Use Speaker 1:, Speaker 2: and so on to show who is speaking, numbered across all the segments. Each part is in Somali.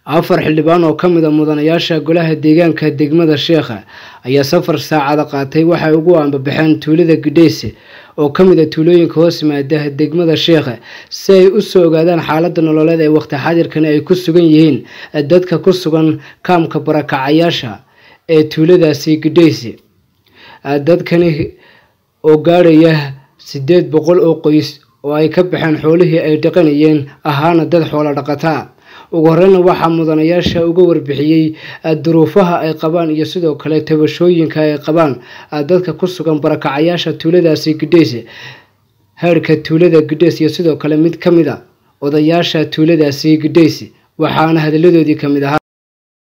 Speaker 1: afar xildhibaan oo ka mid a mudanayaasha golaha deegaanka degmada sheekha ayaa safar saacada qaatay waxay ugu aanbabaxeen tuulada gidheyse oo ka mid a tuulooyinka hoos yimaada degmada sheekha si ay u soo ogaadaan xaalada nololeed ee waqti xadirkani ay ku sugan yihiin dadka ku sugan kaamka barakacayaasha ee tuuladaasi gidheyse dadkani oo gaadhaya sideed boqol oo qoys oo ay ka baxeen xoolihii ay dhaqanayeen ahaana dad xoolo dhaqataa ugu horeyna waxaa mudanayaasha uga warbixiyey duruufaha ay qabaan iyo sidoo kale tabashooyinka ay qabaan dadka ku sugan barakacayaasha tuuladaasi gidheyse heerhka tuulada gidheys iyo sidoo kale mid ka mid a odayaasha tuuladaasi gidheyse waxaana hadalladoodii ka mid ahaa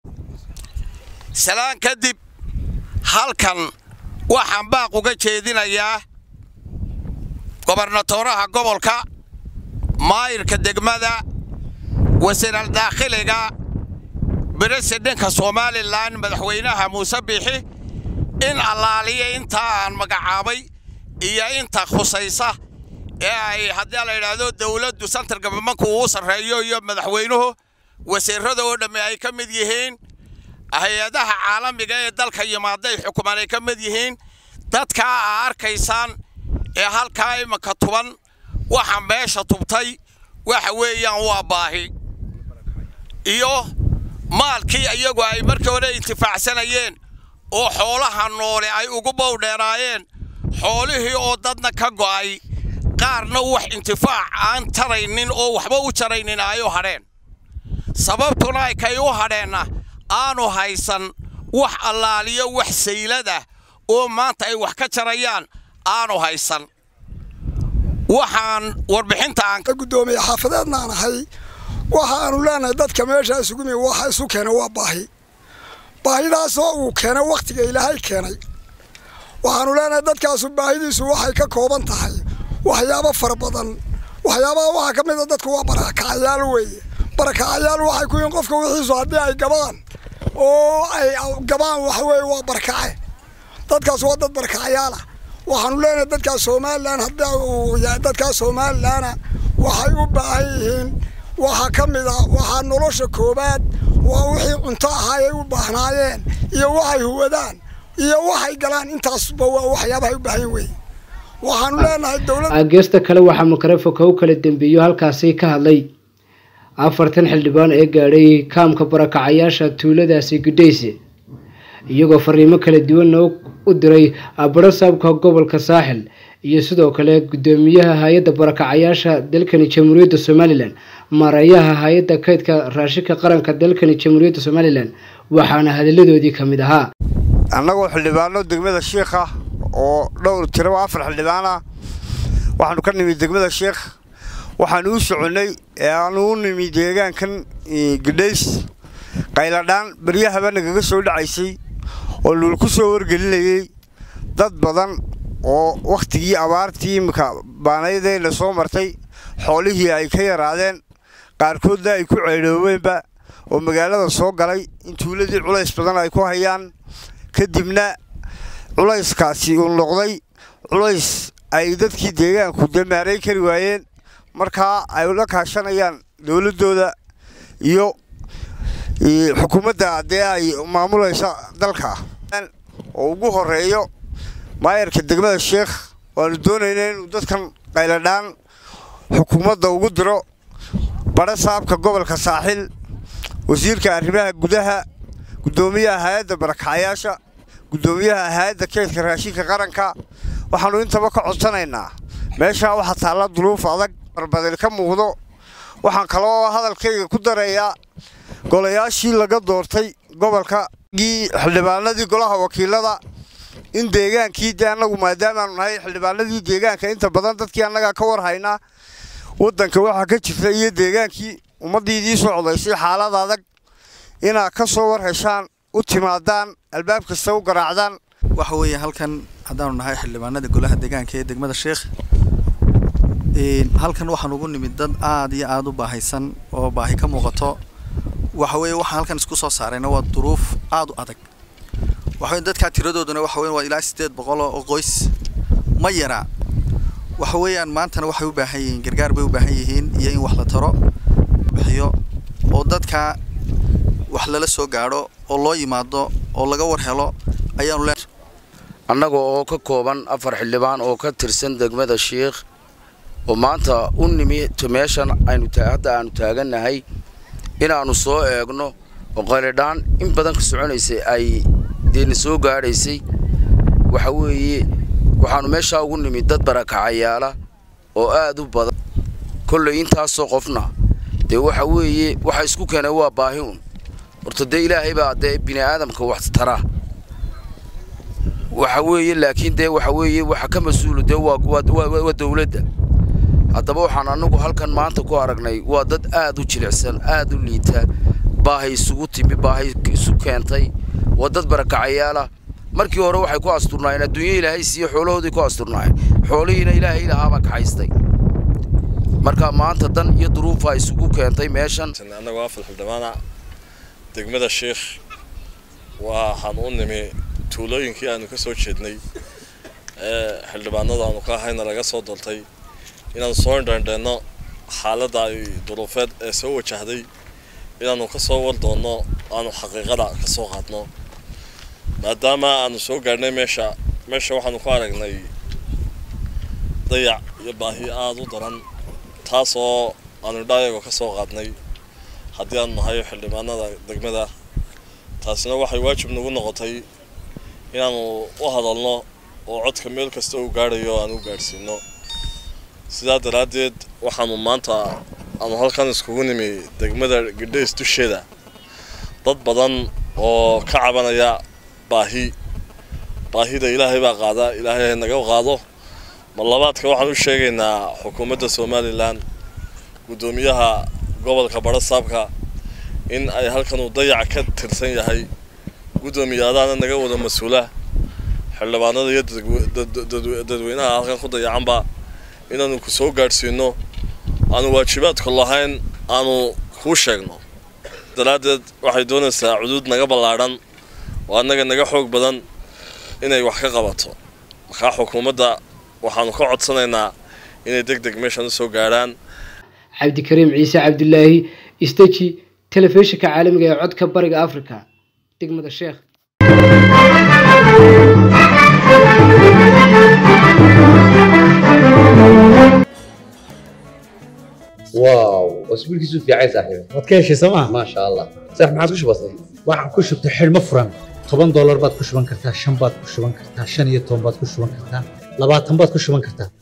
Speaker 2: salaan kadib halkan waxaan baaq uga jeedinayaa gobernatooraha gobolka maayirka degmada wasiiral daakhiliga beresidhenka somalilan madaxweynaha muuse biixi in allaaliya intaa aan magacaabay iyo inta khusaysa ee ay haddii la yidhaahdo dowladdu santar gabamanku uu sarreeyo iyo madaxweynuhu wasiirrada oo dhammi ay ka mid yihiin hay-adaha caalamiga ee dalka yimaaday xukumaan ay ka mid yihiin dadkaa aa arkaysaan ee halkaa imanka tuban waxa meesha tubtay waxa weeyaan waa baahi iyo maalkii iyagu ay markii hore intifaacsanayeen oo xoolaha noole ay ugu bowdheeraayeen xoolihii oo dadna ka go'ay qaarna wax intifaac aan taraynin oo waxba u jaraynin ay u hadheen sababtuna ay kay u hadheenna aanu haysan wax allaaliyo wax sayladah oo maanta ay wax ka jarayaan aanu haysan waxaan warbixinta aan
Speaker 3: ka guddoomiye xaafadeedna aan ahay waxaanu leenahay dadka meeshaa isugu mi waxa isu keena waa baahi baahidaasoo uu keenay wakhtiga ilaahay keenay waxaanu leenahay dadkaasu baahidiisu waxay ka kooban tahay waxyaabo fara badan waxyaabaha waxaa ka mid a dadku waa barakacayaal weeye barakacayaal waxay ku yihiin qofka wixiisu haddii ay gabaan oo ay gabaan waxa weeye waa barakace dadkaas waa dad barakacayaala waxaanu leenahay dadkaas somalilan haddii uu yahay dadkaas somalilana waxay u baahan yihiin waxaa ka mid a waxaa nolosha koowaad waa wixii cunto ahaayay u baahnaayeen iyo waxay huwadaan iyo waxay galaan intaasba waa waxyaabahay u baahan weye waxaanu leenahay dowlad
Speaker 1: geesta kale waxaa makarefonka u kala dambeeyo halkaasi ka hadlay afartan xildhibaan ee gaadhay kaamka barakacayaasha tuuladaasi gidheyse iyagoo fariimo kala duwanna u diray barasaabka gobolka saaxil iyo sidoo kale guddoomiyaha hay-adda barakacayaasha dalkani jamhuuriyadda somalilan maareeyaha hay-adda kaydka raashinka qaranka dalkani jamhuuriyadda somalilan waxaana hadalladoodii ka mid ahaa
Speaker 4: annagoo xildhibaano degmada sheikha oo dhowr tiraba afar xildhibaana waxaanu ka nimid degmada sheekh waxaanu u soconnay ee aanu u nimi deegaankan gidhays qayladhaan beryahaba nagaga soo dhacaysay oo luul ku soo wargelinayey dad badan oo wakhtigii abaartii iminka baanaydayna soo martay xoolihii ay ka yaraadeen qaarkoodna ay ku ceydhoobeenba oo magaalada soo galay in tuuladii culays badan ay ku hayaan kadibna culayskaasi uu noqday culays ay dadkii deegaanku damaarayn kari waayeen markaa ay la kaashanayaan dowladdooda iyo xukuumadda dee ay maamulaysa dalka oo ugu horeeyo maayarka degmada sheekh waanu doonayna inuu dadkan qayladhaan xukuumadda ugu diro badha saabka gobolka saaxil wasiirka arrimaha gudaha guddoomiyaha hay-adda barakacayaasha guddoomiyaha hay-adda keydka raashinka qaranka waxaannu intaba ka codsanaynaa meeshaa waxaa taalla duruuf adag barbadil ka muuqdo waxaan kaloo hadalkayga ku darayaa golayaashii laga doortay gobolka gii xildhibaanadii golaha wakiilada in deegaankii de annagu maadaamaanu nahay xildhibaanadii deegaanka inta badan dadkii annagaa ka war haynaa waddanka waxaa ka jirta iyo deegaankii ummaddiidii soo codaysay xaalad adag inaad ka soo war heshaan u timaadaan albaab kasta u garaacdaan
Speaker 5: waxa weeye halkan haddaanu nahay xildhibaanada golaha deegaanka ee degmada sheekh halkan waxaan ugu nimid dad aad iyo aada u baahaysan oo baahi ka muuqato waxa weeye waxaan halkan isku soo saarayna waa duruuf aada u adag waxa weye dadkaa tiradooduna waxa weeye waa ilaa siddeed boqol oo qoys ma yaraa waxa weeyaan maantana waxay u baahan yihiin gargaar bay u baahan yihiin iyo in wax la taro bixiyo oo dadka wax lala soo gaadho oo loo yimaado oo laga war helo ayaanu leen
Speaker 6: annaga oo ka kooban afar xildhibaan oo ka tirsan degmada sheikh oo maanta u nimi meeshan aynu hadda aanu taagannahay inaannu soo eegno oo qalidhaan in badan ka soconaysay ay deena soo gaadhaysay waxa weeye waxaannu meeshaa ugu nimi dad barakacayaala oo aad u badan kollay intaasoo qofna dee waxa weeye waxa isku keenay waa baahi un horta dee ilaahay baa dee bini aadamka wax tara waxa weeye laakiin dee waxa weeye waxa ka mas-uulu dee waa dowladda haddaba waxaan annagu halkan maanta ku aragnay waa dad aad u jilicsan aad u liita baahay isugu timi baahay isu keentay waa dad barakacayaala markii hore waxay ku asturnaayeen adduunya ilaahay siiye xoolahoodii ku asturnaayeen xoolihiina ilaahay lahaabaa kaxaystay marka maanta dan iyo duruufaa isugu keentay meeshan
Speaker 7: annagoo afal xildhibaana degmada sheikh waxaan u nimi tuulooyinkii aanu ka soo jeednay ee xildhibaanada aanu ka ahayna laga soo daltay inaanu soo indhendheenno xaaladda ay duruufeed ee soo wajahday inaanu ka soo war doonno aanu xaqiiqada ka soo qaadno maadaama aanu soo gaadhnay meesha meesha waxaanu ku aragnay dayac iyo baahi aada u daran taasoo aanu dhaayagoo ka soo qaadnay haddii aanu nahay xildhibaanada degmada taasina waxay waajib nagu noqotay inaanu u hadalno oo codka meel kasta uu gaadhayo aan u gaadhsiino sidaa daraaddeed waxaanu maanta aanu halkan iskugu nimi degmada gidhays dusheeda dad badan oo ka cabanaya baahi baahida ilaahay baa qaada ilaahay naga qaado mar labaadka waxaan u sheegaynaa xukuumadda somalilan guddoomiyaha gobolka badhasaabka in ay halkan uu dayac ka tirsan yahay guddoomiyaadaana naga wada mas-uula xildhibaanada iyo dadweynaha halkan ku dayacanba inaanu ku soo gaadhsiino aanu waajibaadku lahayn aanu kuu sheegno daraaddeed waxay doonaysaa cuduud naga ballaadhan oo annaga naga xoog badan inay wax ka qabato markaa xukuumadda waxaanu ka codsanaynaa inay deg deg meeshan u soo gaadhaan
Speaker 1: cabdikariim ciise cabdulaahi isteji telefishinka caalamiga ee codka bariga africa degmada sheekh
Speaker 8: واو اسبوع كيسو في عايز صاحبي
Speaker 9: waad ka heshay sooma
Speaker 8: ما شاء الله صح ما عادش بسيط
Speaker 9: waxaan ku shubtay xidhmo furan toban doolar baad ku shuban kartaa shan baad ku shuban kartaa shan iyo toban baad ku shuban kartaa labaatan baad ku shuban kartaa